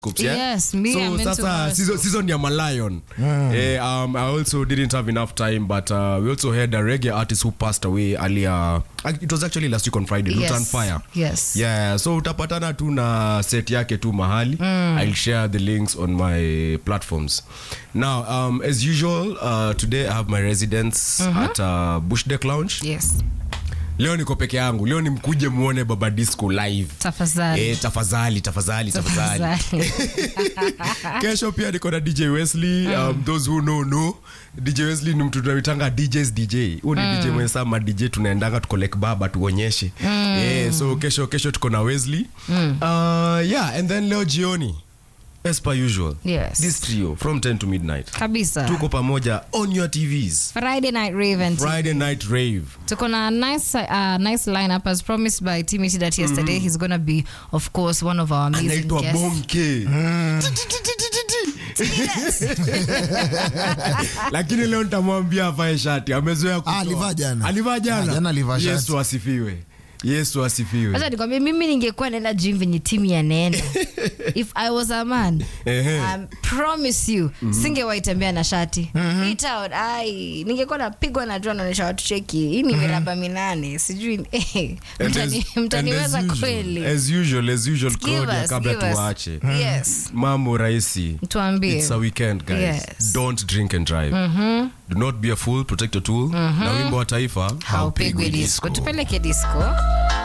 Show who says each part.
Speaker 1: Scoops, yeah?
Speaker 2: Yes, me, I'm
Speaker 1: so
Speaker 2: into
Speaker 1: sasa
Speaker 2: horoscopes.
Speaker 1: season, season ya Malayon. Eh, um, I also didn't have enough time, but uh, we also had a reggae artist who passed away earlier. Uh, It was actually last week on Friday.
Speaker 2: Yes.
Speaker 1: Lutan Fire.
Speaker 2: Yes.
Speaker 1: Yeah, so utapatana tu na set yake tu mahali. I'll share the links on my platforms. Now, um, as usual, uh, today I have my residence at uh, Bush Deck Lounge.
Speaker 2: Yes.
Speaker 1: Leo niko peke yangu. Leo ni mkuje muone Baba Disco live.
Speaker 2: Tafadhali.
Speaker 1: Eh, tafadhali tafadhali tafadhali
Speaker 2: Tafadhali.
Speaker 1: kesho pia niko na dj wesley um, those who know know dj wesley ni mtu tunaitanga djs dj huu ni dj mwenye saa ma dj tunaendanga tukolek baba tuonyeshe yeah, so kesho kesho tuko na wesley uh, yeah and then leo jioni as per usual
Speaker 2: Yes.
Speaker 1: this trio from 10 to midnight
Speaker 2: kabisa
Speaker 1: tuko pamoja on your tvs
Speaker 2: friday night raven
Speaker 1: friday night rave
Speaker 2: tuko na nice, uh, nice lineup as promised by timothy that yesterday he's gonna be of course one of our amazing
Speaker 1: anaitwa
Speaker 2: guests
Speaker 1: bonke lakini leo nitamwambia avae shati amezoea kutoa.
Speaker 3: Ah, alivaa jana.
Speaker 1: alivaa
Speaker 3: Ah,
Speaker 1: jana
Speaker 3: jana alivaa shati.
Speaker 1: yesu asifiwe yesu asifiwe
Speaker 2: Acha nikwambie mimi ningekuwa naenda gym venye timu yanaenda if i was a man
Speaker 1: Ehe.
Speaker 2: um, promise you singewaitembea na shati Eat out, ai ningekuwa napigwa na jua naonyesha watu cheki hii ni miraba minane sijui eh,
Speaker 1: And
Speaker 2: mtani-
Speaker 1: as-
Speaker 2: mtaniweza
Speaker 1: and as
Speaker 2: kweli
Speaker 1: usual, as usual as usual
Speaker 2: Give
Speaker 1: Claudia,
Speaker 2: us,
Speaker 1: kabla
Speaker 2: give us.
Speaker 1: tuache
Speaker 2: yes
Speaker 1: mambo rahisi
Speaker 2: tuambie
Speaker 1: It's a weekend guys
Speaker 2: Yes.
Speaker 1: don't drink and drive do not be a fool protect your tool na wimbo wa taifa
Speaker 2: haupigwi disco tupeleke disco